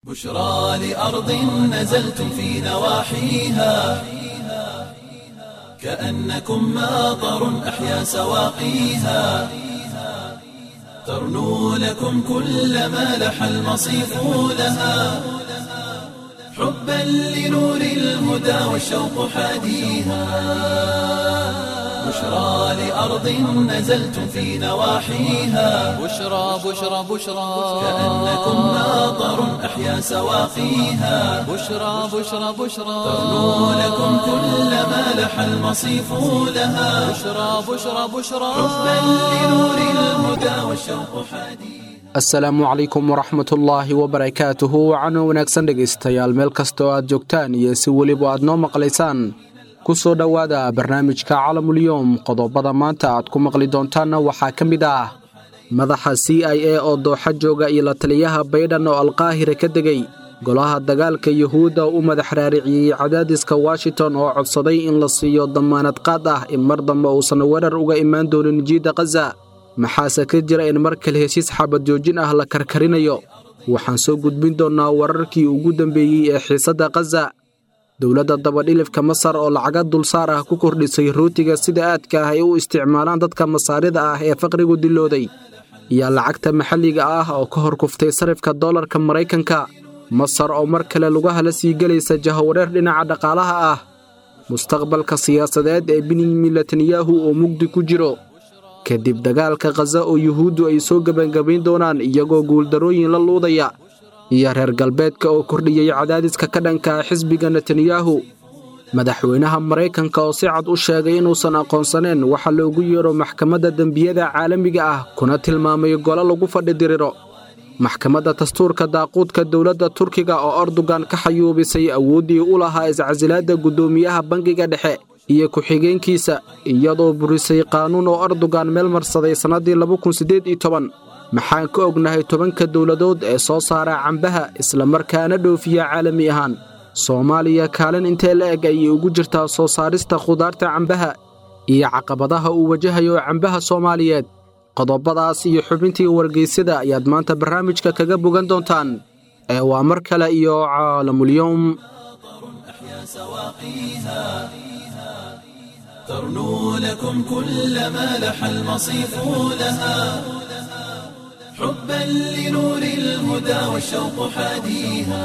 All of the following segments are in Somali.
بشرى لأرض نزلتم في نواحيها كأنكم ماطر أحيا سواقيها ترنو لكم كل ما لح المصيف لها حبا لنور الهدى والشوق حاديها بشرى لأرض نزلتم في نواحيها بشرى بشرى بشرى كأنكم ماطر أحيا سواقيها بشرى بشرى بشرى ترنو لكم كل ما لح المصيف لها بشرى بشرى بشرى حبا لنور الهدى والشوق حديث asalaamu calaykum waraxmatullaahi wabarakaatuhu wacana wanaagsan dhegaystayaal meel kastoo aad joogtaan iyo si weliba aad noo maqlaysaan ku soo dhowaada barnaamijka calamulyoom qodobada maanta aad ku maqli doontaanna waxaa ka mid ah madaxa c i a oo dooxa jooga iyo la taliyaha baydhan oo alqaahira ka degay golaha dagaalka yuhuudda u madax raariciyey cadaadiska washington oo codsaday in la siiyo dammaanad qaad ah in mar dambe uusan weerar uga imaan doonin jiidda khaza maxaase ka jira in mar kale heshiis xabad joojin ah la karkarinayo waxaan soo gudbin doonnaa wararkii ugu dambeeyey ee xiisadda khaza dowladda dabadhilifka masar oo lacaga dulsaar ah ku kordhisay rootiga sida aadka ah ay u isticmaalaan dadka masaarida ah ee faqrigu dilooday iyo lacagta maxalliga ah oo ka hor kuftay sarifka dollarka maraykanka masar oo mar kale lugaha la sii gelaysa jahawareer dhinaca dhaqaalaha ah mustaqbalka siyaasadeed ee benyamin netanyahu oo mugdi ku jiro kadib dagaalka khaza oo yuhuuddu ay soo gebangabayn doonaan iyagoo guuldarrooyin la luudaya iyo reer galbeedka oo kordhiyey cadaadiska ka dhanka ah xisbiga netanyahu madaxweynaha maraykanka oo si cad u sheegay inuusan aqoonsaneen waxa loogu yeedho maxkamadda dembiyada caalamiga ah kuna tilmaamay golo lagu fadhi diriro maxkamadda dastuurka daaquudka dowladda turkiga oo erdogan ka xayuubisay awooddii u lahaa iscasilaadda guddoomiyaha bangiga dhexe iyo ku-xigeenkiisa iyadoo burisay qaanuun oo erdogan meel marsaday sannaddii maxaan ka ognahay tobanka dowladood ee soo saara cambaha islamarkaana dhoofiya caalami ahaan soomaaliya kaalin intee la eg ayay ugu jirtaa soo saarista khudaarta cambaha iyo caqabadaha uu wajahayo cambaha soomaaliyeed qodobadaas iyo xubintii wargeysyada ayaad maanta barnaamijka kaga bogan doontaan ee waa mar kale iyo caalamulyoom سواقيها ترنو لكم كل ما لح المصيف لها حبا لنور الهدى والشوق حاديها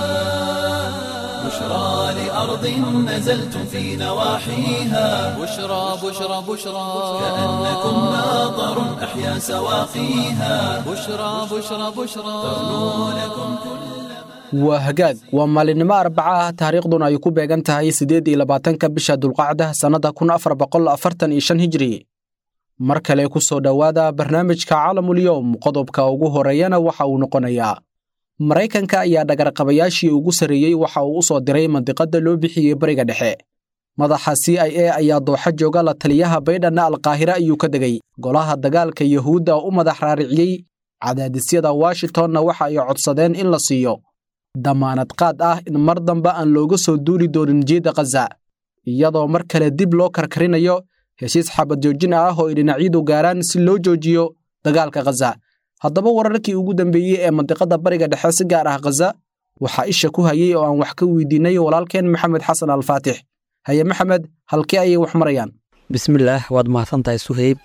بشرى لأرض نزلتم في نواحيها بشرى بشرى بشرى كأنكم ماطر أحيا سواقيها بشرى بشرى بشرى ترنو لكم كل waa hagaag waa maalinimo arbaca ah taariikhduna ay ku beegan tahay siddeed iyo labaatanka bisha dulqacda sannadda kun afar boqol afartan iyo shan hijri mar kale ku soo dhowaada barnaamijka caalamulyoom qodobka ugu horreeyana waxa uu noqonayaa maraykanka ayaa dhagarqabayaashii ugu sarreeyey waxa uu u soo diray mandiqadda loo bixiyey bariga dhexe madaxa c i a ayaa dooxa jooga la taliyaha baydhanna alqaahire ayuu ka degay golaha dagaalka yuhuudda u madax raariciyey cadaadisyada washingtonna waxa ay codsadeen in la siiyo dammaanad qaad ah in mar dambe aan looga soo duuli doonin jiidda khaza iyadoo mar kale dib loo karkarinayo heshiis xabad joojin ah oo ay dhinacyadu gaaraan si loo joojiyo dagaalka khaza haddaba wararkii ugu dambeeyey ee mandiqadda bariga dhexe si gaar ah khaza waxaa isha ku hayey oo aan wax ka weydiinay walaalkeen maxamed xasan alfaatix haye maxamed halkee ayay wax marayaan bismillaah waad mahadsantahay suheyb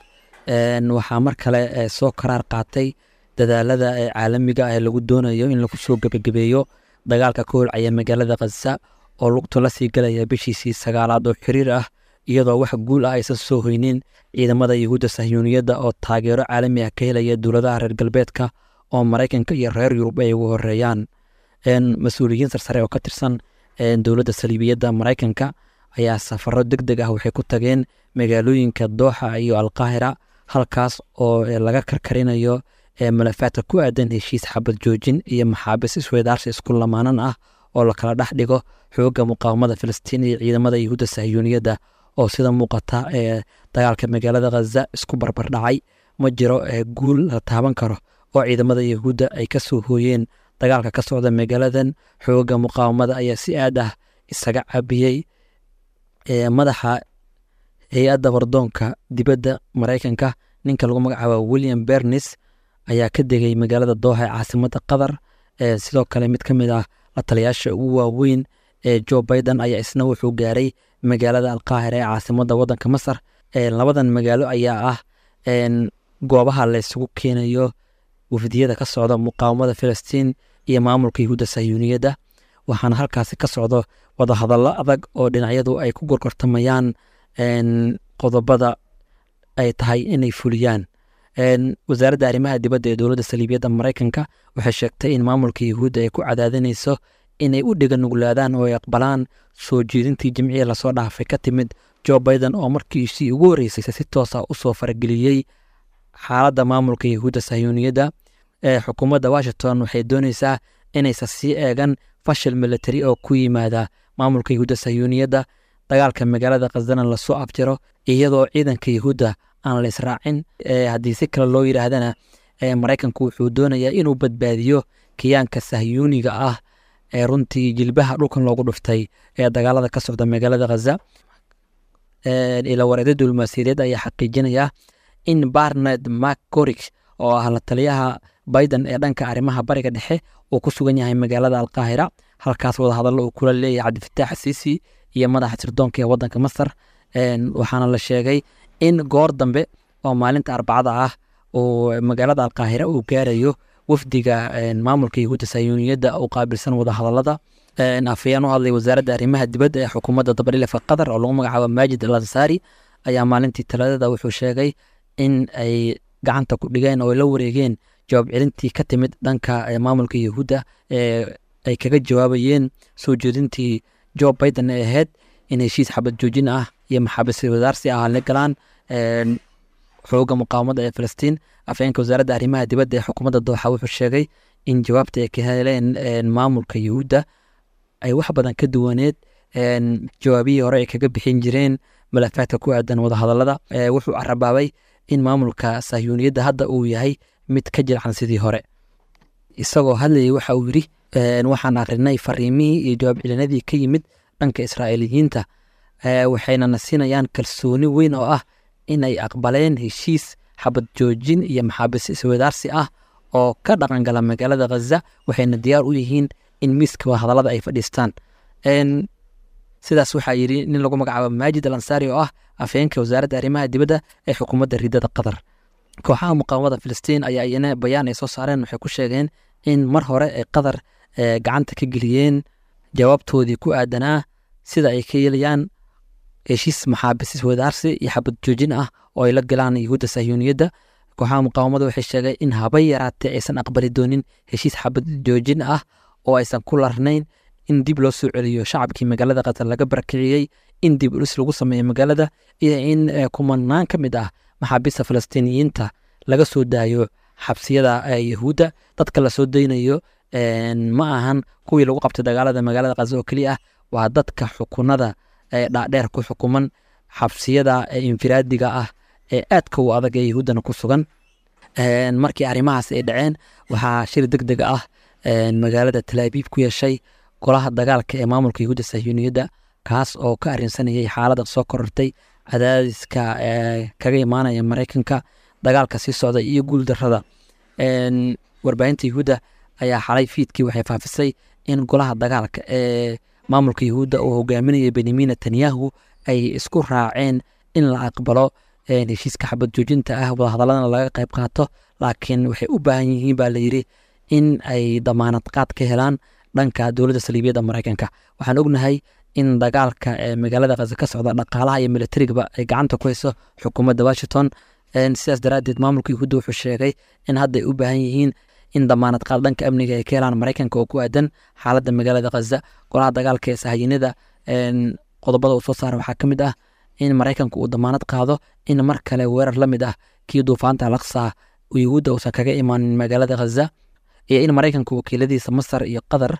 waxaa mar kale soo karaar qaatay dadaalada ee caalamiga ah ee lagu doonayo in lagu soo gebagabeeyo dagaalka ka holcaya magaalada khaza oo lugtu la sii galaya bishiisii sagaalaad oo xiriir ah iyadoo wax guul ah aysan soo hoynin ciidamada yuhuudda sahyuuniyadda oo taageero caalami ah ka helaya dowladaha reer galbeedka oo maraykanka iyo reer yurub ay ugu horeeyaan mas-uuliyiin sarsare oo ka tirsan dowladda saliibiyadda maraykanka ayaa safaro deg deg ah waxay ku tageen magaalooyinka dooxa iyo alqaahira halkaas oo laga karkarinayo malafaadka ku aadan heshiis xabad joojin iyo maxaabiis isweydaarsi isku lamaanan ah oo la kala dhex dhigo xoogga muqaawamada filistiin iyo ciidamada yuhuudda sahyuuniyadda oo sida muuqata ee dagaalka magaalada khaza isku barbardhacay ma jiro guul la taaban karo oo ciidamada yuhuudda ay ka soo hooyeen dagaalka ka socda magaaladan xoogga muqaawamada ayaa si aad ah isaga cabiyey madaxa hay-adda wardoonka dibadda maraykanka ninka lagu magacaabo william bernis ayaa ka degay magaalada dooha ee caasimada qatar sidoo kale mid ka mid ah la taliyaasha ugu waaweyn ee jo biden ayaa isna wuxuu gaaray magaalada alqaahira ee caasimada wadanka masar labadan magaalo ayaa ah goobaha laysugu keenayo wafdiyada ka socda muqaawamada filistiin iyo maamulka yahuudda sayuuniyadda waxaana halkaasi ka socdo wadahadallo adag oo dhinacyadu ay ku gorgortamayaan qodobada ay tahay inay fuliyaan wasaaradda arrimaha dibadda ee dowladda saliibiyadda maraykanka waxay sheegtay in maamulka yahuudda ay ku cadaadinayso inay u dhiga nuglaadaan oo ay aqbalaan soo jeedintii jimciya lasoo dhaafay ka timid jo biden oo markiisii ugu horreysay si toosa usoo farageliyey xaaladda maamulka yahuudda sayuuniyadda ee xukuumadda washington waxay dooneysaa inaysan sii eegan fashil military oo ku yimaada maamulka yahuudda sayuuniyadda dagaalka magaalada khasdana lasoo afjiro iyadoo ciidanka yahuudda aan la israacin haddii si kale loo yidhaahdana maraykanku wuxuu doonayaa inuu badbaadiyo kiyaanka sahyuuniga ah ee runtii jilbaha dhulkan loogu dhuftay ee dagaalada ka socda magaalada khaza ila wareeda diblomaasiyadeed ayaa xaqiijinaya in barned macgorig oo ah la taliyaha biden ee dhanka arrimaha bariga dhexe uu ku sugan yahay magaalada alqaahira halkaas wadahadallo uu kula leeyahay cabdifataax siisi iyo madaxa sirdoonka ee wadanka masar waxaana la sheegay in goor dambe oo maalinta arbacada ah uu magaalada alqaahira uu gaarayo wafdiga maamulka yahuudda sayuuniyadda u qaabilsan wadahadalada afayeen u hadlay wasaaradda arrimaha dibadda ee xukuumadda dabadhilefa qatar oo lagu magacaabo maajid al ansaari ayaa maalintii talaadada wuxuu sheegay in ay gacanta ku dhigeen oo ay la wareegeen jawaab celintii ka timid dhanka maamulka yahuudda ee ay kaga jawaabayeen soo jeedintii jo biden ee ahayd in heshiis xabad joojin ah iyo maxaabis wadaarsi ah la galaan xooga muqaawamada ee filistiin afhayeenka wasaaradda arrimaha dibadda ee xukuumadda dooxa wuxuu sheegay in jawaabta ay ka heleen maamulka yahuudda ay wax badan ka duwaneed jawaabihii hore ay kaga bixin jireen malafaadka ku aadan wadahadalada wuxuu carabaabay in maamulka sahyuuniyadda hadda uu yahay mid ka jilcan sidii hore isagoo hadlayay waxa uu yidhi waxaan akrinay fariimihii iyo jawaab celinadii ka yimid dhanka israa'iiliyiinta waxayna na siinayaan kalsooni weyn oo ah in ay aqbaleen heshiis xabad joojin iyo maxaabis iswadaarsi ah oo ka dhaqangala magaalada khaza waxayna diyaar u yihiin in miiska wadahadalada ay fadhiistaan sidaas waxaa yidhi nin lagu magacaabo maajid al ansaari oo ah afhayeenka wasaaradda arrimaha dibadda ee xukuumadda riidada qatar kooxaha muqaawamada filistiin ayaa iyana bayaan ay soo saareen waxay ku sheegeen in mar hore ay qatar gacanta ka geliyeen jawaabtoodii ku aadanaa sida ay ka yeelayaan heshiis maxaabis iswadaarsi iyo xabad joojin ah oo ay la galaan yahuudda sahyuuniyadda kooxaha muqaawamada waxay sheegeen in haba yaraatee aysan aqbali doonin heshiis xabad joojin ah oo aysan ku larnayn in dib loo soo celiyo shacabkii magaalada qatar laga barakiciyey in dib ulis lagu sameeyo magaalada iyo in kumanaan ka mid ah maxaabiista falastiiniyiinta laga soo daayo xabsiyada yahuudda dadka lasoo daynayo ma ahan kuwii lagu qabtay dagaalada magaalada khaza oo keliya ah waa dadka xukunada dhaadheer ku xukuman xabsiyada infiraadiga ah ee aadka u adag ee yahuuddana ku sugan markii arrimahaas ay dhaceen waxaa shir deg deg ah magaalada talaabiib ku yeeshay golaha dagaalka ee maamulka yahuudda sahyuuniyadda kaas oo ka arrinsanayay xaaladda soo korortay cadaadiska kaga imaanaya maraykanka dagaalka sii socda iyo guuldarrada warbaahinta yahuudda ayaa xalay fiidkii waxay faafisay in golaha dagaalka ee maamulka yahuudda uu hogaaminaya benyamin netanyahu ay isku raaceen in la aqbalo heshiiska xabad joojinta ah wadahadaladana laga qayb qaato laakiin waxay u baahan yihiin baa layidhi in ay damaanad qaad ka helaan dhanka dowladda saliibiyadda maraykanka waxaan ognahay in dagaalka ee magaalada khaza ka socda dhaqaalaha iyo militarigaba ay gacanta ku hayso xukuumadda washington sidaas daraaddeed maamulka yahuudda wuxuu sheegay in hadda ay u baahan yihiin in damaanad qaad dhanka amniga ay ka helaan maraykanka oo ku aadan xaaladda magaalada khaza golaha dagaalka ee sahayiinada qodobada uu soo saara waxaa ka mid ah in maraykanka uu damaanad qaado in mar kale weerar la mid ah kii duufaanta alaqsa yahuudda uusan kaga imaanin magaalada khaza iyo in maraykanka wakiiladiisa masar iyo qatar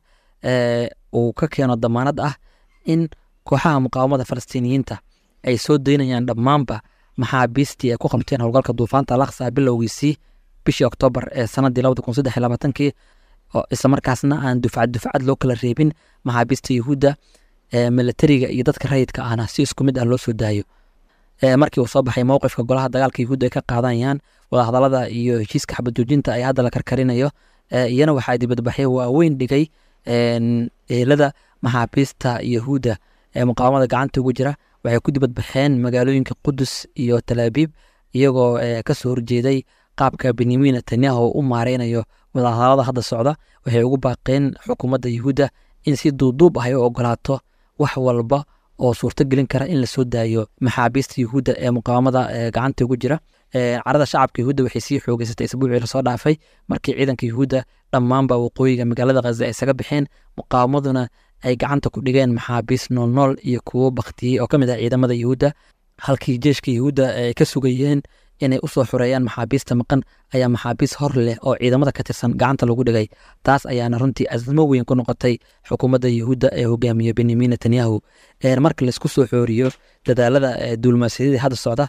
uu ka keeno damaanad ah in kooxaha muqaawamada falastiiniyiinta ay soo daynayaan dhammaanba maxaabiistii ay ku qabteen howlgalka duufaanta alaqsa bilowgiisii bishii oktoobar ee sanadii labada kun saddex iyo labaatankii oo islamarkaasna aan dufcad dufcad loo kala reebin maxaabiista yahuudda militariga iyo dadka rayidka ahna si isku mid ah loo soo daayo markii uu soo baxay mowqifka golaha dagaalka yahuudda ay ka qaadanayaan wadahadalada iyo heshiiska xabad joojinta ay hadda la karkarinayo iyana waxaa dibadbaxyo waaweyn dhigay eelada maxaabiista yahuudda ee muqaawamada gacanta ugu jira waxay ku dibadbaxeen magaalooyinka qudus iyo talaabiib iyagoo kasoo horjeeday qaabka benyamin netanyahu u maareynayo wadahadalada hadda socda waxay ugu baaqeen xukuumadda yahuudda in si duuduub ah ay u ogolaato wax walba oo suurto gelin kara in lasoo daayo maxaabiista yahuudda ee muqaawamada gacanta ugu jira carada shacabka yahuudda waxay sii xoogeysatay isbuucii lasoo dhaafay markii ciidanka yahuudda dhammaanba waqooyiga magaalada khaza ay isaga baxeen muqaawamaduna ay gacanta ku dhigeen maxaabiist noolnool iyo kuwo baktiyey oo ka mid ah ciidamada yahuudda halkii jeeshka yahuudda ay ka sugayeen inay usoo xoreeyaan maxaabiista maqan ayaa maxaabiist hor leh oo ciidamada ka tirsan gacanta lagu dhigay taas ayaana runtii asmo weyn ku noqotay xukuumadda yahuudda ee hogaamiye benyamin netanyahu marka laisku soo xooriyo dadaalada duulmaasyadii hadda socda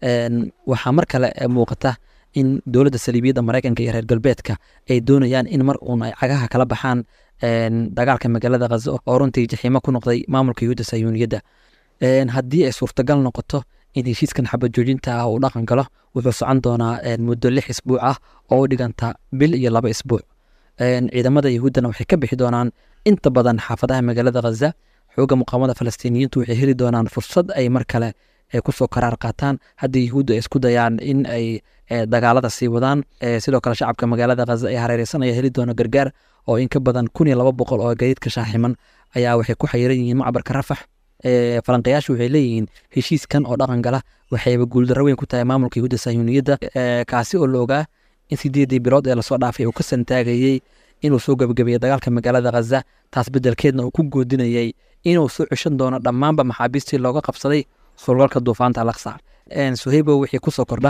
waxaa mar kale muuqata in dowladda saliibiyadda maraykanka iyo reer galbeedka ay doonayaan in mar uun ay cagaha kala baxaan dagaalka magaalada khaza oo runtii jaxiimo ku noqday maamulka yahuudda sayuuniyadda haddii ay suurtagal noqoto in heshiiskan xabad joojinta ah uu dhaqan galo wuxuu socon doonaa muddo lix isbuuc ah oo u dhiganta bil iyo laba isbuuc ciidamada yahuuddana waxay ka bixi doonaan inta badan xaafadaha magaalada khaza xooga muqaamada falastiiniyiintu waxay heli doonaan fursad ay mar kale kusoo karaar qaataan haddii yahuudda ay isku dayaan in ay dagaalada sii wadaan sidoo kale shacabka magaalada khaza ee hareereysanaya heli doona gargaar oo in ka badan kun iyo laba boqol oo gadiidka shaaximan ayaa waxay ku xayiran yihiin macbarka rafax falanqayaashu waxay leeyihiin heshiiskan oo dhaqan gala waxayba guuldarro weyn ku tahay maamulka yahuudda sayuuniyadda kaasi oo la ogaa in sideedii bilood ee lasoo dhaafay uu ka santaagayey inuu soo gebagabeeyey dagaalka magaalada khaza taas beddelkeedna uu ku goodinayey inuu soo ceshan doono dhammaanba maxaabiistii looga qabsaday surgalka duufaanta alaqsa suhaybo wixii kusoo kordha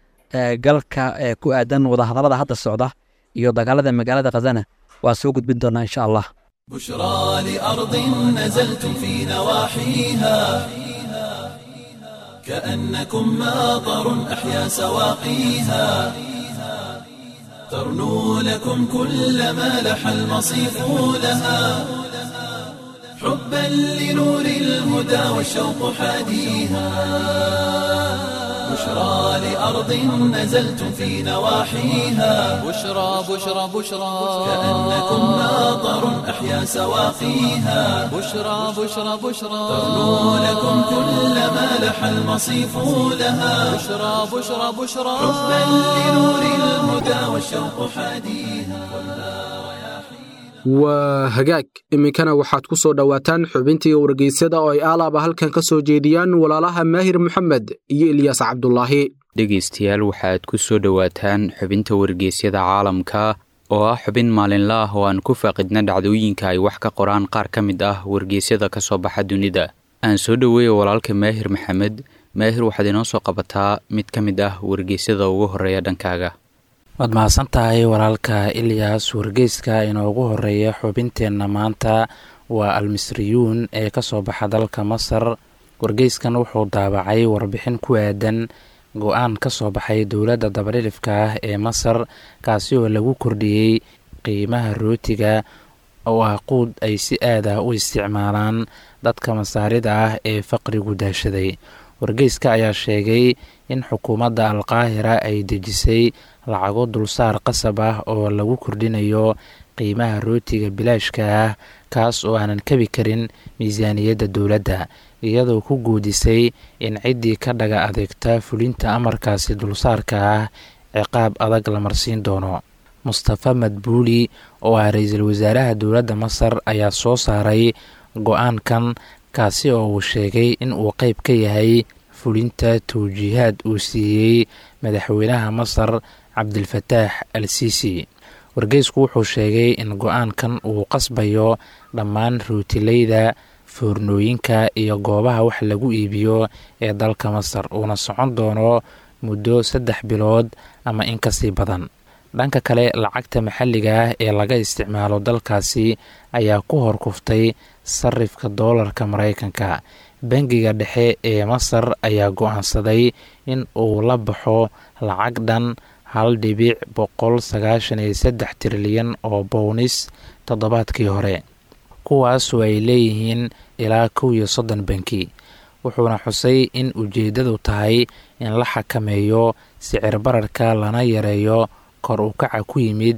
galka ku aadan wadahadalada hadda socda iyo dagaalada magaalada khazana waa soo gudbin doonaa insha allah بشرى لأرض نزلتم في نواحيها كأنكم ماطر أحيا سواقيها ترنو لكم كل ما لح المصيف لها حبا لنور الهدى والشوق حاديها بشرى لأرض نزلتم في نواحيها بشرى بشرى بشرى كأنكم ماطر أحيا سواقيها بشرى بشرى بشرى ترنو لكم كل ما لح المصيف لها بشرى بشرى بشرى حبا لنور الهدى والشوق حاديها waa hagaag iminkana waxaad ku soo dhowaataan xubintii wargeysyada oo ay aalaaba halkan ka soo jeediyaan walaalaha maahir moxamed iyo ilyaas cabdulaahi dhegaystayaal waxaad ku soo dhowaataan xubinta wargeysyada caalamka oo ah xubin maalinla ah oo aan ku faaqidna dhacdooyinka ay wax ka qoraan qaar ka mid ah wargeysyada ka soo baxa dunida aan soo dhoweeya walaalka maahir maxamed maahir waxaad inoo soo qabataa mid ka mid ah wargeysyada ugu horreeya dhankaaga waad mahadsan tahay walaalka ilyas wargeyska inoogu horeeya xubinteenna maanta waa almisriyuun ee ka soo baxa dalka masar wargeyskan wuxuu daabacay warbixin ku aadan go-aan ka soo baxay dowladda dabadhilifka ah ee masar kaasi oo lagu kordhiyey qiimaha rootiga oo ah quud ay si aad ah u isticmaalaan dadka masaarida ah ee faqrigu daashaday wargeyska ayaa sheegay in xukuumadda alqaahira ay dejisay lacago dulsaar qasab ah oo lagu kordhinayo qiimaha rootiga bilaashka ah kaas oo aanan kabi karin miisaaniyadda dowladda iyadoo ku guudisay in ciddii ka dhaga adeegta fulinta amarkaasi dulsaarka ah ciqaab adag la marsiin doono mustafa madbuuli oo ah ra-iisul wasaaraha dowladda masar ayaa soo saaray go-aankan kaasi oo uu sheegay in uu qeyb ka yahay fulinta tawjiihaad uu siiyey madaxweynaha masar cabdilfataax al siisi wargeysku wuxuu sheegay in go-aankan uu qasbayo dhammaan ruutileyda foornooyinka iyo goobaha wax lagu iibiyo ee dalka masar uuna socon doono muddo saddex bilood ama in kasii badan dhanka kale lacagta maxalliga ah ee laga isticmaalo dalkaasi ayaa ku hor kuftay sarifka doolarka maraykanka bangiga dhexe ee masar ayaa go-aansaday in uu la baxo lacag dhan hal dhibic boqol sagaashan iyo saddex trilyan oo bownis toddobaadkii hore kuwaasoo ay leeyihiin ilaa kow iyo soddon banki wuxuuna xusay in ujeeddadu tahay in la xakameeyo sicir bararka lana yareeyo kor u kaca ku yimid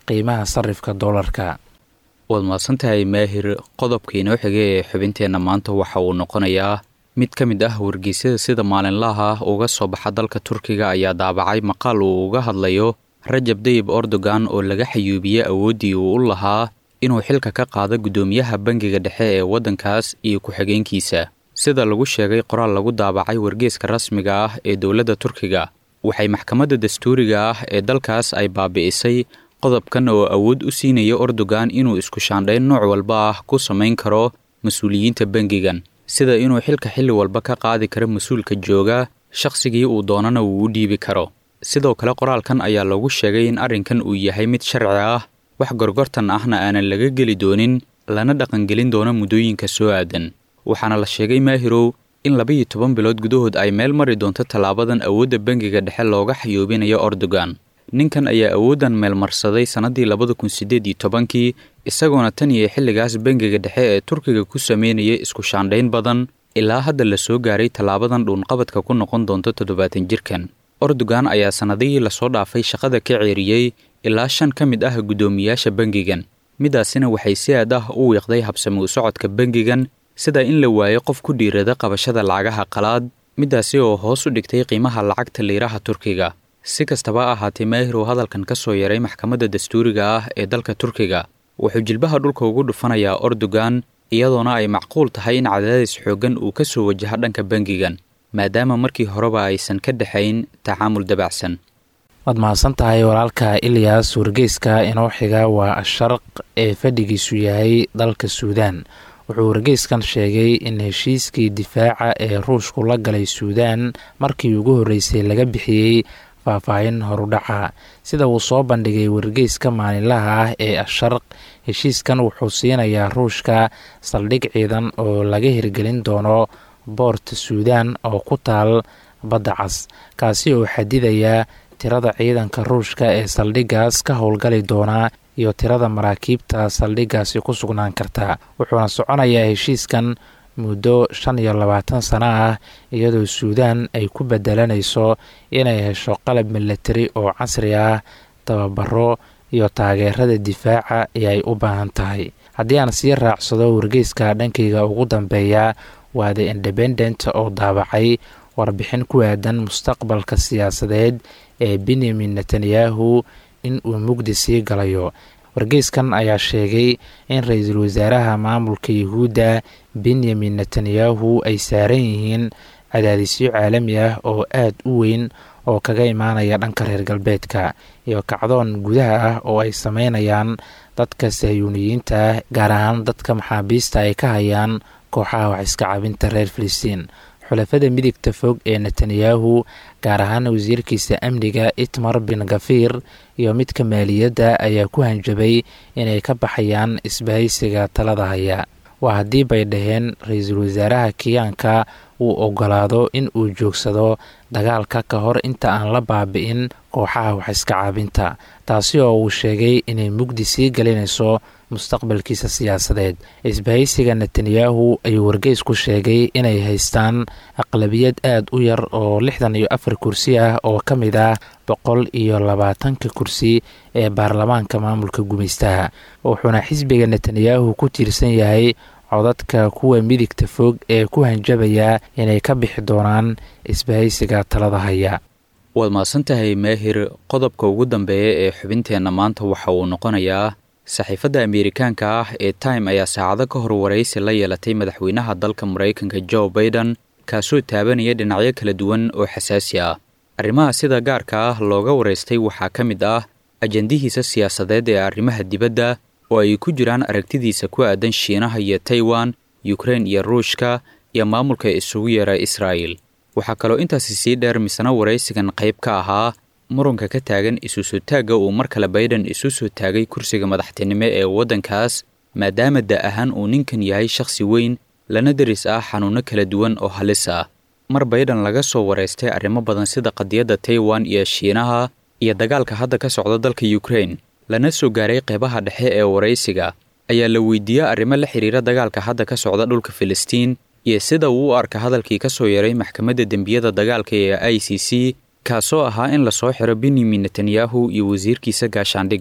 qiimaha sarifka doolarka waad mahadsantahay maahir qodobka inoo xigay ee xubinteenna maanta waxa uu noqonayaa mid ka mid ah wargeysyada sida maalinlaha ah uga soo baxa dalka turkiga ayaa daabacay maqaal uu uga hadlayo rajab dayib erdogan oo laga xayuubiyey awooddii uu u lahaa inuu xilka ka qaado guddoomiyaha bangiga dhexe ee waddankaas iyo ku-xigeenkiisa sida lagu sheegay qoraal lagu daabacay wargeeska rasmiga ah ee dowladda turkiga waxay maxkamadda dastuuriga ah ee dalkaas ay baabi'isay qodobkan oo awood u siinaya erdogan inuu isku shaandhayn nooc walba ah ku samayn karo mas-uuliyiinta bangigan sida inuu xilka xilli walba ka qaadi karo mas-uulka jooga shakhsigii uu doonana uu u dhiibi karo sidoo kale qoraalkan ayaa lagu sheegay in arrinkan uu yahay mid sharci ah wax gorgortan ahna aanan laga geli doonin lana dhaqangelin doono muddooyinka soo aadan waxaana la sheegay maahirow in laba-iyo toban bilood gudahood ay meel mari doonto tallaabadan awoodda bangiga dhexe looga xayuubinayo erdogan ninkan ayaa awooddan meelmarsaday sannaddii labada kun siddeed iyo tobankii isagoona tan iyo xilligaas bangiga dhexe ee turkiga ku sameynayay isku shaandhayn badan ilaa hadda la soo gaaray tallaabadan dhuunqabadka ku noqon doonto toddobaatan jirkan erdogan ayaa sannadihii lasoo dhaafay shaqada ka ceeriyey ilaa shan ka mid ah guddoomiyaasha bangigan midaasina waxay si aad ah u wiiqday habsami u socodka bangigan sida in la waayo qof ku dhiirada qabashada lacagaha qalaad midaasi oo hoos u dhigtay qiimaha lacagta liiraha turkiga si kastaba ahaatee maahir oo hadalkan ka soo yaray maxkamadda dastuuriga ah ee dalka turkiga wuxuu jilbaha dhulka ugu dhufanayaa erdogan iyadoona ay macquul tahay in cadaadis xooggan uu ka soo wajaha dhanka bangigan maadaama markii horeba aysan ka dhexayn tacaamul dabacsan waad mahadsan tahay walaalka ilyas wargeyska inoo xiga waa asharq ee fadhigiisu yahay dalka suudaan wuxuu wargeyskan sheegay in heshiiskii difaaca ee ruushku la galay suudaan markii ugu horreysay laga bixiyey faahfaahin horudhaca sida uu soo bandhigay wargeyska maalinlaha ah ee asharq heshiiskan wuxuu siinayaa ruushka saldhig ciidan oo laga hirgelin doono boorta suudaan oo ku taal badda cas kaasi oo xadidaya tirada ciidanka ruushka ee saldhiggaas ka howlgali doonaa iyo tirada maraakiibta saldhiggaasi ku sugnaan karta wuxuuna soconayaa heshiiskan muddo shan iyo labaatan sano ah iyadoo suudaan ay ku bedelanayso inay hesho qalab milatari oo casri ah tababaro iyo taageerada difaaca ee ay u baahan tahay haddii aan sii raacsado wargeyska dhankayga ugu dambeeya waa the independent oo daabacay warbixin ku aadan mustaqbalka siyaasadeed ee benyamin netanyahu in uu mugdi sii galayo wargeyskan ayaa sheegay in ra-iisul wasaaraha maamulka yuhuudda benyamin netanyahu ay saaran yihiin cadaadisyo caalami ah oo aad u weyn oo kaga imaanaya dhanka reer galbeedka iyo kacdoon gudaha ah oo ay sameynayaan dadka sahyuuniyiinta ah gaar ahaan dadka maxaabiista ay ka hayaan kooxaha wax iska cabinta reer filistiin xulafada midigta fog ee netanyahu gaar ahaan wasiirkiisa amniga itmar bin gafir iyo midka maaliyadda ayaa ku hanjabay inay ka baxayaan isbahaysiga talada haya waa haddii bay dhaheen ra-iisul wasaaraha kiyaanka uu ogolaado in uu joogsado dagaalka ka hor inta aan la baabi'in kooxaha wax iska caabinta taasi oo uu sheegay inay mugdi sii gelinayso mustaqbalkiisa siyaasadeed isbahaysiga netanyahu ayuu wargeysku sheegay inay haystaan aqlabiyad aad u yar oo lixdan iyo afar kursi ah oo ka mid ah boqol iyo labaatanka kursi ee baarlamaanka maamulka gumaystaha wuxuuna xisbiga netanyahu ku tiirsan yahay codadka kuwa midigta fog ee ku hanjabaya inay ka bixi doonaan isbahaysiga talada haya waad mahadsantahay maahir qodobka ugu dambeeya ee xubinteenna maanta waxa uu noqonayaa saxiifadda ameerikaanka ah ee time ayaa saacado ka hor waraysi la yeelatay madaxweynaha dalka maraykanka jo baiden kaasoo taabanaya dhinacyo kala duwan oo xasaasi ah arrimaha sida gaarka ah looga waraystay waxaa ka mid ah ajandihiisa siyaasadeed ee arrimaha dibadda oo ay ku jiraan aragtidiisa ku aadan shiinaha iyo taiwan yukrein iyo ruushka iyo maamulka isugu yeera israa'el waxaa kaloo intaasi sii dheer misna waraysigan qayb ka ahaa murunka ka taagan isu soo taagga uu mar kale baiden isu soo taagay kursiga madaxtinimo ee waddankaas maadaama da ahaan uu ninkan yahay shakhsi weyn lana deris ah xanuunno kala duwan oo halis ah mar baiden laga soo waraystay arrimo badan sida qadiyadda taiwan iyo shiinaha iyo dagaalka hadda ka socda dalka yukrein lana soo gaaray qeybaha dhexe ee waraysiga ayaa la weydiiyey arrimo la xiriira dagaalka hadda ka socda dhulka filistiin iyo sida uu u arka hadalkii ka soo yaray maxkamadda dembiyada dagaalka ee i c c kaasoo ahaa in lasoo xiro benyamin netanyahu iyo wasiirkiisa gaashaandhigga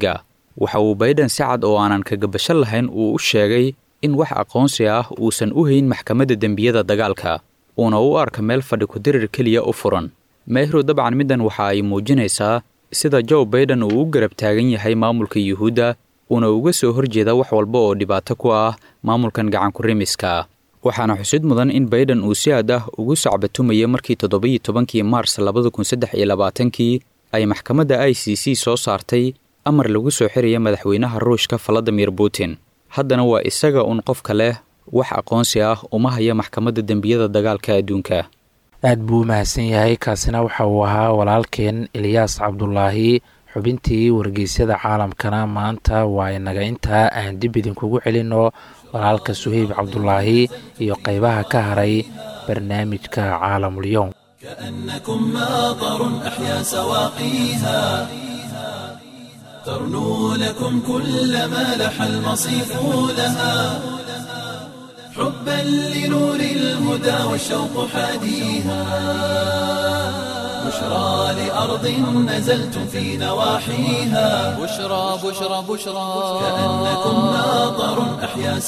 waxa uu baydhan si cad oo aanan kagabasho lahayn uu u sheegay in wax aqoonsi ah uusan u hayn maxkamadda dembiyada dagaalka uuna u arka meel fadhi ku-dirir keliya u furan meehru dabcan middan waxa ay muujinaysaa sida joe baiden uu u garab taagan yahay maamulka yuhuudda uuna uga soo horjeeda wax walba oo dhibaato ku ah maamulkan gacankurimiska waxaana xusid mudan in baiden uu si aad ah ugu sacbatumayay markii toddobiyo tobankii maars labada kun saddex iyo labaatankii ay maxkamadda i c c soo saartay amar lagu soo xiraya madaxweynaha ruushka valadimir putin haddana waa isaga uun qofka leh wax aqoonsi ah uma haya maxkamadda dembiyada dagaalka adduunka aad buu u mahadsan yahay kaasina waxa uu ahaa walaalkeen eliyaas cabdulaahi xubintii wargeysyada caalamkana maanta waa inaga intaa aan dib idinkugu celinno walaalka suheyb cabdulaahi iyo qaybaha ka haray barnaamijka caalamulyoom كأنكم ماطر أحيا سواقيها ترنو لكم كل ما لح المصيف لها حبا لنور الهدى والشوق حاديها بشرى لأرض نزلتم في نواحيها بشرى بشرى بشرى كأنكم ماطر أحيا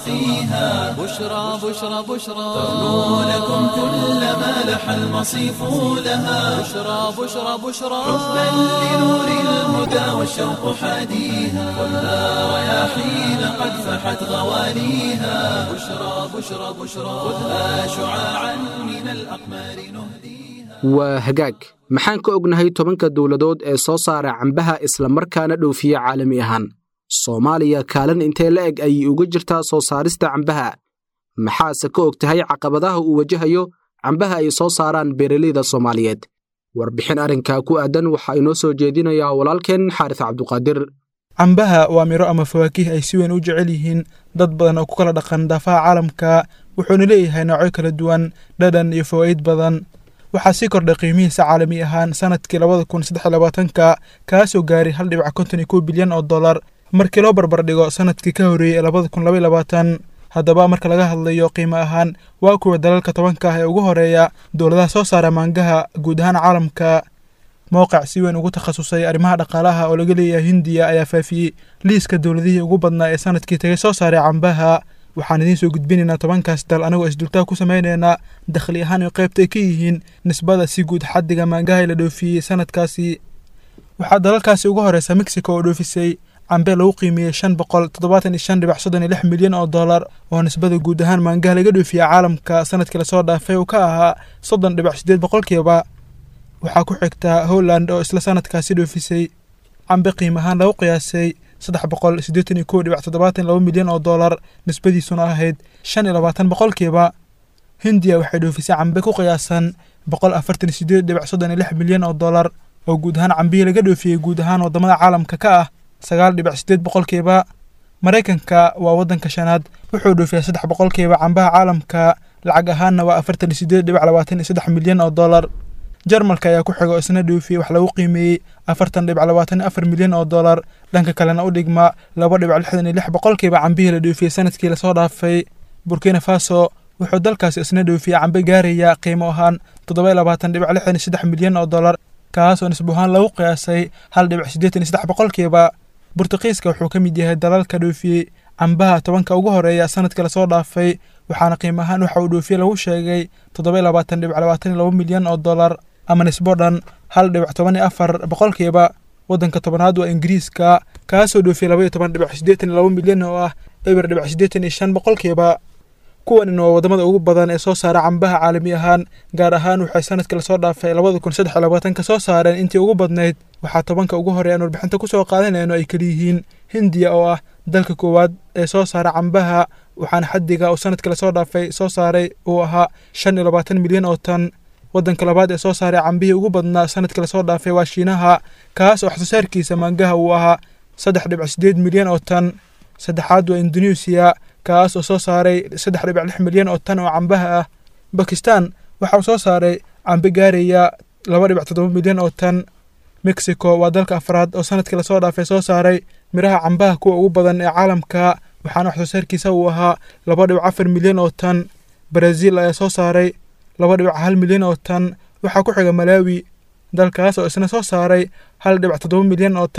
سواقيها بشرى بشرى بشرى ترنو لكم كل ما لح المصيف لها بشرى بشرى بشرى حبا لنور الهدى والشوق حاديها خذها رياحين قد فحت غواليها بشرى بشرى بشرى خذها شعاعا من الأقمار نهديها waa hagaag maxaan ka ognahay tobanka dowladood ee soo saara cambaha islamarkaana dhoofiya caalami ahaan soomaaliya kaalin intee la eg ayay uga jirtaa soo saarista cambaha maxaase ka og tahay caqabadaha uu wajahayo cambaha ay soo saaraan beeraleyda soomaaliyeed warbixin arrinkaa ku aadan waxaa inoo soo jeedinayaa walaalkeen xaaris cabduqaadir cambaha waa miro ama fawaakih ay si weyn u jecel yihiin dad badan oo ku kala dhaqan daafaha caalamka wuxuuna leeyahay noocyo kala duwan dhadhan iyo fawaa'id badan waxaa sii kordhay qiimihiisa caalami ahaan sanadkii labada kun saddex iyo labaatanka kaasoo gaaray hal dhibic konton iyo kow bilyan oo dollar markii loo barbardhigo sanadkii ka horreeyey ee labada kun laba iyo labaatan haddaba marka laga hadlayo qiimo ahaan waa kuwa dalalka tobanka ah ee ugu horeeya dowladaha soo saara maangaha guud ahaan caalamka mowqic si weyn ugu takhasusay arrimaha dhaqaalaha oo laga leeyahay hindiya ayaa faafiyey liiska dowladihii ugu badnaa ee sanadkii tagay soo saaray cambaha waxaan idiin soo gudbinaynaa tobankaas dal anagoo isdultaa ku samaynaynaa dakhli ahaan iyo qaybta ay ka yihiin nisbada si guud xaddiga maangaha ee la dhoofiyey sanadkaasi waxaa dalalkaasi ugu horeysa mexico oo dhoofisay cambe lagu qiimeeyey shan boqol toddobaatan iyo shan dhibic soddon iyo lix milyan oo dollar oo nisbada guud ahaan maangaha laga dhoofiya caalamka sanadkii lasoo dhaafay uu ka ahaa soddon dhibic siddeed boqolkiiba waxaa ku xigtaa holland oo isla sanadkaasi dhoofisay cambe qiim ahaan lagu qiyaasay saddex boqol siddeetan iyo kow dhibic toddobaatan laba milyan oo dollar nisbadiisuna ahayd shan iyo labaatan boqolkiiba hindiya waxay dhoofisay cambe ku qiyaasan boqol afartan iyo siddeed dhibic soddon iyo lix milyan oo dollar oo guud ahaan cambihii laga dhoofiyey guud ahaan waddamada caalamka ka ah sagaal dhibic siddeed boqolkiiba maraykanka waa waddanka shanaad wuxuu dhoofiyaa saddex boqolkiiba cambaha caalamka lacag ahaanna waa afartan iyo siddeed dhibic labaatan iyo saddex milyan oo dollar jarmalka ayaa ku xigo isna dhoofiyey wax lagu qiimeeyey afartan dhibic labaatan iyo afar milyan oo dollar dhanka kalena u dhigma laba dhibic lixdan iyo lix boqolkiiba cambihii la dhoofiyey sanadkii lasoo dhaafay burkina faso wuxuu dalkaasi isna dhoofiyey cambe gaaraya qiimo ahaan toddoba iyo labaatan dhibic lixdan iyo saddex milyan oo dollar kaas oo nisbo ahaan lagu qiyaasay hal dhibic siddeetan iyo saddex boqolkiiba burtuqiiska wuxuu ka mid yahay dalalka dhoofiyey cambaha tobanka ugu horeeya sanadkii lasoo dhaafay waxaana qiimo ahaan waxa uu dhoofiye lagu sheegay toddoba iyo labaatan dhibic labaatan iyo laba milyan oo dollar ama nisbo dhan hal dhibic toban iyo afar boqolkiiba waddanka tobanaad waa ingiriiska kaasoo dhoofiyey laba iyo toban dhibic siddeetan iyo laba milyan oo ah eber dhibic siddeetan iyo shan boqolkiiba kuwanin waa waddamada ugu badan ee soo saara cambaha caalami ahaan gaar ahaan waxay sanadkii lasoo dhaafay labada kun saddex iyo labaatanka soo saareen intii ugu badnayd waxaa tobanka ugu horeey aan warbixinta kusoo qaadanayno ay kaliyihiin hindiya oo ah dalka koowaad ee soo saara cambaha waxaana xaddiga uu sanadkii lasoo dhaafay soo saaray uu ahaa shan iyo labaatan milyan oo tan waddanka labaad ee soo saaray cambihii ugu badnaa sanadkii lasoo dhaafay waa shiinaha kaas oo waxsoosaarkiisa maangaha uu ahaa saddex dhibic siddeed milyan oo tan saddexaad waa indoneesiya kaas oo soo saaray saddex dhibic lix milyan oo tan oo cambaha ah bakistan waxa uu soo saaray cambe gaaraya laba dhibic toddoba milyan oo tan mexico waa dalka afraad oo sanadkii lasoo dhaafay soo saaray miraha cambaha kuwa ugu badan ee caalamka waxaana waxsoosaarkiisa uu ahaa laba dhibic afar milyan oo tan brazil ayaa soo saaray laba dhibic hal milyan oo tan waxaa ku xiga malaawi dalkaas oo isna soo saaray hal dhibic toddoba milyan oo tan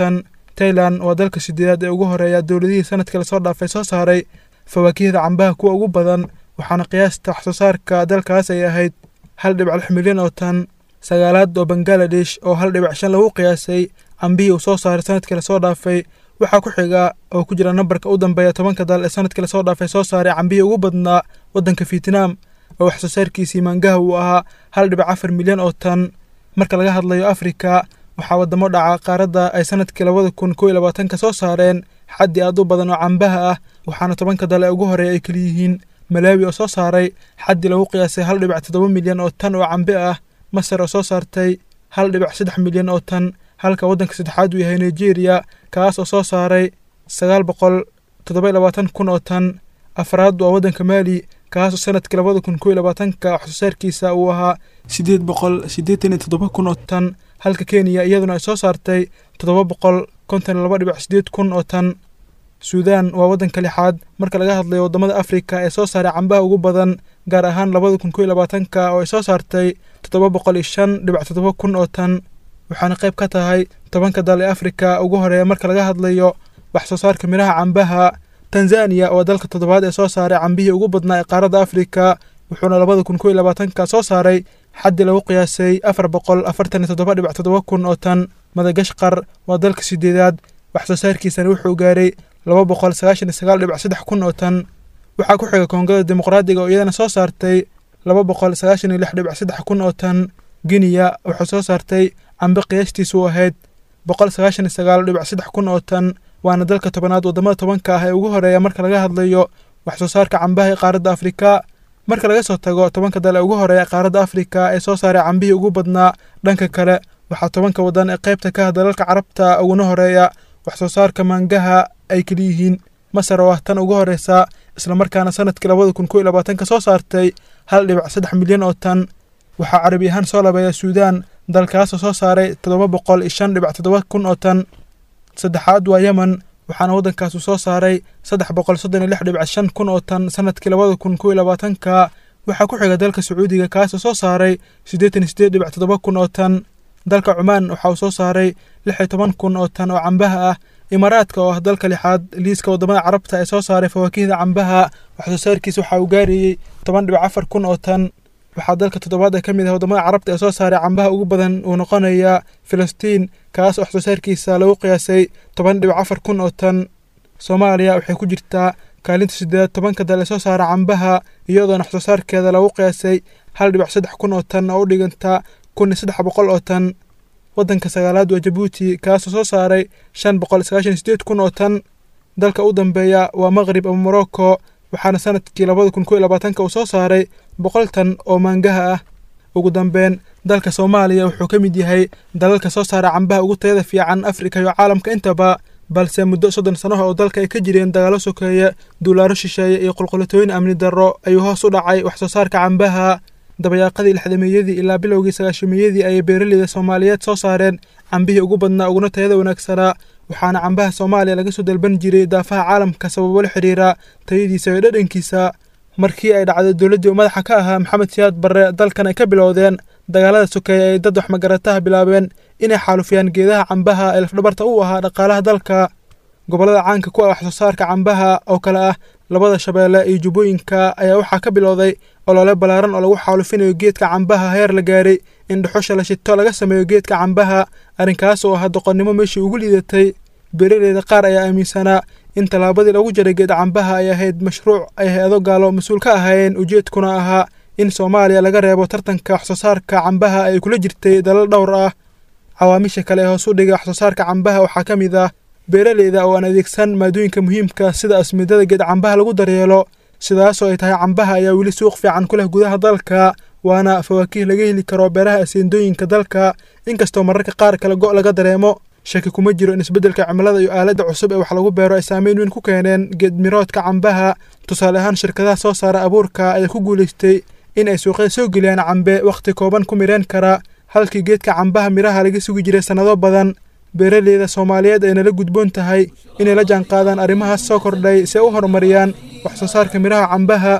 tailan waa dalka sideedaad ee ugu horeeya dowladihii sanadkii lasoo dhaafay soo saaray fawaakihda cambaha kuwa ugu badan waxaana qiyaasta waxsoo saarka dalkaas ay ahayd hal dhibic lix milyan oo tan sagaalaad oo bangaladesh oo hal dhibic shan lagu qiyaasay cambihii uu soo saaray sanadkii lasoo dhaafay waxaa ku xiga oo ku jira nambarka u dambeeya tobanka dal ee sanadkii lasoo dhaafay soo saaray cambihii ugu badnaa waddanka vietnam oo waxsoo saarkiisii maangaha uu ahaa hal dhibic afar milyan oo tan marka laga hadlayo afrika waxaa waddamo dhaca qaaradda ay sanadkii labada kun kow iyo labaatanka soo saareen xaddi aad u badan oo cambaha ah waxaana tobanka dal ee ugu horeeya ay keliyihiin malaawi oo soo saaray xaddi lagu qiyaasay hal dhibic toddoba milyan oo tan oo cambe ah masar oo soo saartay hal dhibic saddex milyan oo tan halka waddanka saddexaad uu yahay nigeria kaas oo soo saaray sagaal boqol toddoba iyo labaatan kun oo tan afraad waa waddanka maali kaasoo sanadkii labada kun kow iyo labaatanka waxsoo saarkiisa uu ahaa siddeed boqol siddeetan iyo toddoba kun oo tan halka kenya iyaduna ay soo saartay toddoba boqol konton iyo laba dhibic siddeed kun oo tan suudaan waa waddanka lixaad marka laga hadlayo waddamada afrika ee soo saaray cambaha ugu badan gaar ahaan labada kun kow iyo labaatanka oo ay soo saartay toddoba boqol iyo shan dhibic toddoba kun oo tan waxaana qayb ka tahay tobanka dal ee afrika ugu horeeya marka laga hadlayo wax soo saarka midhaha cambaha tanzaniya waa dalka toddobaad ee soo saaray cambihii ugu badnaa ee qaaradda afrika wuxuuna labada kun kow iyo labaatanka soo saaray xaddi lagu qiyaasay afar boqol afartan iyo toddoba dhibic toddoba kun oo tan madagashqar waa dalka sideedaad wax soo saarkiisana wuxuu gaaray laba boqol sagaashan iyo sagaal dhibic saddex kun oo tan waxaa ku xiga koongada dimuqraadiga oo iyadana soo saartay laba boqol sagaashan iyo lix dhibic saddex kun oo tan giniya wuxuu soo saartay cambe qiyaastiisu ahayd boqol sagaashan iyo sagaal dhibic saddex kun oo tan waana dalka tobanaad waddamada tobanka ah ee ugu horeeya marka laga hadlayo wax soo saarka cambaha ee qaaradda afrika marka laga soo tago tobanka dal ee ugu horeeya qaaradda afrika ee soo saaray cambihii ugu badnaa dhanka kale waxaa tobanka waddan ee qaybta ka ah dalalka carabta uguna horeeya wax soo saarka maangaha ay keliyihiin masar oo ah tan ugu horeysa islamarkaana sanadkii labada kun kow iyo labaatanka soo saartay hal dhibic saddex milyan oo tan waxaa carabi ahaan soo labeeya suudaan dalkaasoo soo saaray toddoba boqol iyo shan dhibic toddoba kun oo tan saddexaad waa yemen waxaana waddankaasu soo saaray saddex boqol soddon iyo lix dhibic shan kun oo tan sanadkii labada kun kow iyo labaatanka waxaa ku xiga dalka sacuudiga kaasoo soo saaray siddeetan iyo siddeed dhibic toddoba kun oo tan dalka cumaan waxa uu soo saaray lix iyo toban kun oo tan oo cambaha ah imaaraadka oo ah dalka lixaad liiska waddamada carabta ee soo saaray fawaakihda cambaha waxsoo saarkiisa waxa uu gaarayey toban dhibic afar kun oo tan waxaa dalka toddobaad ee ka mid ah waddamada carabta ee soo saaray cambaha ugu badan uu noqonaya filistiin kaas oo waxsoo saarkiisa lagu qiyaasay toban dhibic afar kun oo tan soomaaliya waxay ku jirtaa kaalinta sideed tobanka dal ee soo saara cambaha iyadoona waxsoo saarkeeda lagu qiyaasay hal dhibic saddex kun oo tan oo u dhiganta kun iyo saddex boqol oo tan waddanka sagaalaad waa jabuuti kaasoo soo saaray shan boqol sagaashan iyo sideed kun oo tan dalka u dambeeya waa maqrib ama morocco waxaana sanadkii labada kun kow iyo labaatanka uu soo saaray boqol tan oo maangaha ah ugu dambeyn dalka soomaaliya wuxuu ka mid yahay dalalka soo saara cambaha ugu tayada fiican afrika iyo caalamka intaba balse muddo soddon sannaha oo dalka ay ka jireen dagaallo sokeeye duulaaro shisheeye iyo qulqulatooyin amni darro ayuu hoos u dhacay wax soo saarka cambaha dabayaaqadii lixdameeyadii ilaa bilowgii sagaashameeyadii ayay beeraleyda soomaaliyeed soo saareen cambihii ugu badnaa uguna tayada wanaagsanaa waxaana cambaha soomaaliya laga soo dalban jiray daafaha caalamka sababo la xidhiira tayadiisa iyo dhadhankiisa markii ay dhacday dowladdii uu madaxa ka ahaa maxamed siyaad barre dalkan ay ka bilowdeen dagaalada sokeeye ay dad waxmagarataha bilaabeen inay xaalufiyaan geedaha cambaha ee lafdhabarta u ahaa dhaqaalaha dalka gobollada caanka ku ah wax soo saarka cambaha oo kale ah labada shabeelle iyo jubbooyinka ayaa waxaa ka bilowday olole ballaaran oo lagu xaalufinayo geedka cambaha heer la gaaray in dhuxusha la shito laga sameeyo geedka cambaha arrinkaas oo ahaa doqonnimo meeshii ugu liidatay beeraleyda qaar ayaa aaminsanaa in tallaabadii lagu jaray geed cambaha ay ahayd mashruuc ay hay-ado gaalo mas-uul ka ahaayeen ujeedkuna ahaa in soomaaliya laga reebo tartanka wax soo saarka cambaha ay kula jirtay dalal dhowr ah cawaamisha kale ee hoos u dhigay wax soo saarka cambaha waxaa ka mid ah beeraleyda oo aan adeegsan maadooyinka muhiimka sida asmidada geed cambaha lagu daryeelo sidaasoo ay tahay cambaha ayaa weli suuq fiican ku leh gudaha dalka waana fawaakiih laga heli karo beeraha aseendooyinka dalka inkastoo mararka qaar kale go' laga dareemo shaki kuma jiro in isbeddelka cimilada iyo aaladda cusub ee wax lagu beero ay saameyn weyn ku keeneen geedmiroodka cambaha tusaale ahaan shirkadaha soo saara abuurka ayaa ku guulaystay in ay suuqyada soo geliyaan cambe wakhti kooban ku mireen kara halkii geedka cambaha midhaha laga sugi jiray sannado badan beeraleyda soomaaliyeed ay nala gudboon tahay inay la jaanqaadaan arrimahaas soo kordhay si ay u horumariyaan wax soo saarka midhaha cambaha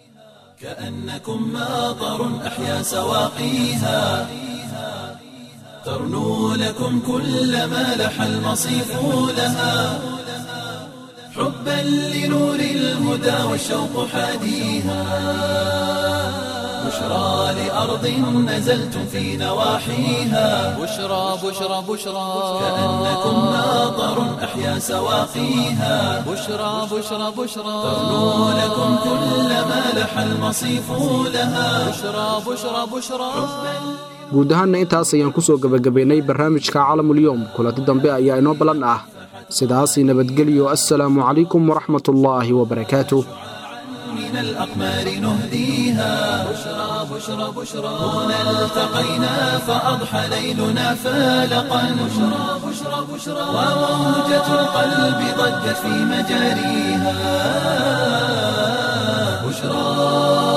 كأنكم ماطر أحيا سواقيها ترنو لكم كل ما لح المصيف لها حبا لنور الهدى والشوق حاديها بشرى لأرض نزلتم في نواحيها بشرى بشرى بشرى كأنكم ناظر أحيا سواقيها بشرى بشرى بشرى ترنو لكم كل ما لح المصيف لها بشرى بشرى بشرى guud ahaanna intaas ayaan ku soo gebagabaynay barnaamijka calamulyoom kulanti dambe ayaa inoo ballan ah sidaasi nabadgelyo assalaamu calaykum waraxmatullaahi wabarakaatuh من الأقمار نهديها بشرى بشرى بشرى هنا التقينا فأضحى ليلنا فالقا بشرى بشرى بشرى وموجة القلب ضجت في مجاريها بشرى